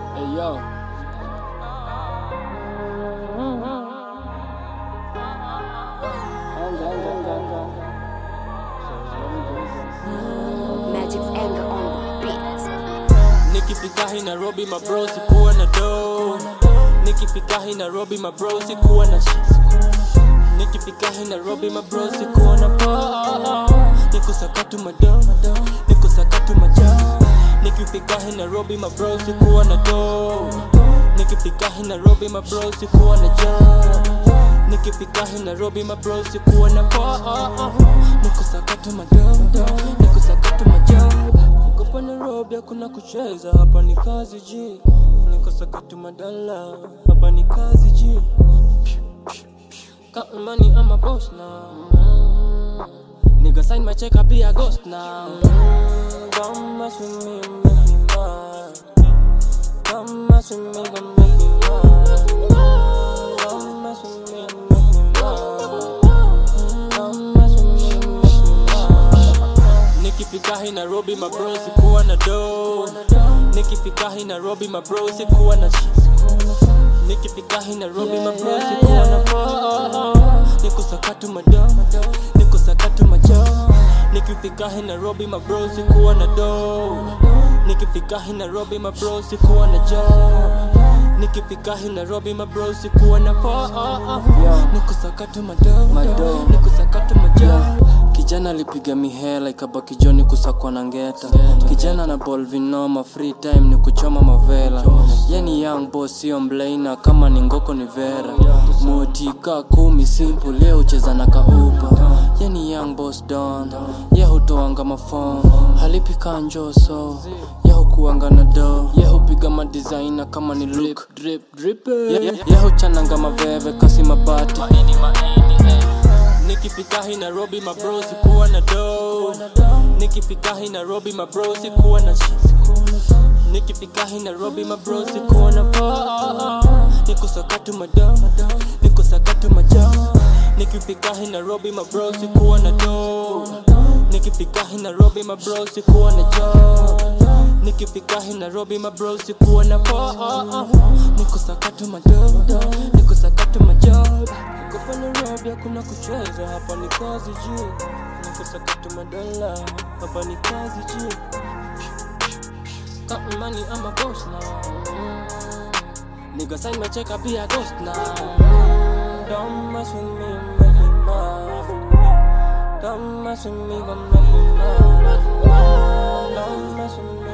Hey yo. Anga, anga, anga, anga. Magic's anger on the beat. Nikifika hii Nairobi mabro sikuwa na do Nikifika hii Nairobi mabro sikuwa na shit Nikifika hii Nairobi mabro sikuwa na po Niko sakatu mado Niko sakatu majo Nikifika hii Nairobi mabro sikuwa na do Nikifika hii Nairobi mabro sikuwa na jo Nikifika hii Nairobi mabro sikuwa na po Niko sakatu mado Niko sakatu majo Hapa Nairobi hakuna kucheza, hapa ni kazi ji. Niko sakatu madala, hapa ni kazi ji. Count money, I'm a boss now. Nigga sign my check, I be a ghost now. Don't mess with me, make me mad. Don't mess with me, gon' make me mad. Don't mess with me, make me mad. Don't mess with me, make me mad. Nikifika hii Nairobi mabro sikuwa na do Nikifika hii Nairobi mabro sikuwa na shit Nikifika hii Nairobi mabro sikuwa na po Niko sakatu mado Niko sakatu majo Nikifika hii Nairobi mabro sikuwa na do Nikifika hii Nairobi mabro sikuwa na jo Nikifika hii Nairobi mabro sikuwa na po Niko sakatu mado Mado. Niko sakatu majo Kijana alipiga mihela ikabaki joni kusakwa na ngeta Kijana na ball vinoma free time ni kuchoma mavela Yani young boss sio mlaina kama ni ngoko ni vera Motika kumi simple leo ucheza na kaupa Yani young boss don Ye hutoanga mafom Halipi kanjoso Ye hukuanga na do Ye hupiga madesigner kama ni look drip drip Ye, ye, ye huchananga maveve kasi mabati Nikifika hii Nairobi mabro sikuwa na do Nikifika hii Nairobi mabro sikuwa na shit Nikifika hii Nairobi mabro sikuwa na po Niko sakatu mado Niko sakatu majo Nikifika hii Nairobi mabro sikuwa na do Nikifika hii Nairobi mabro sikuwa na jo Nikifika hii Nairobi mabro sikuwa na po Niko sakatu mado Niko sakatu majo Hapa Nairobi hakuna kucheza, hapa ni kazi ji. Niko sakatu madala, hapa ni kazi ji. Count money, I'm a boss now. Nigga sign my check, I be a ghost now. Don't mess with me, make me mad. Don't mess with me, gon' make me mad. Don't mess with me.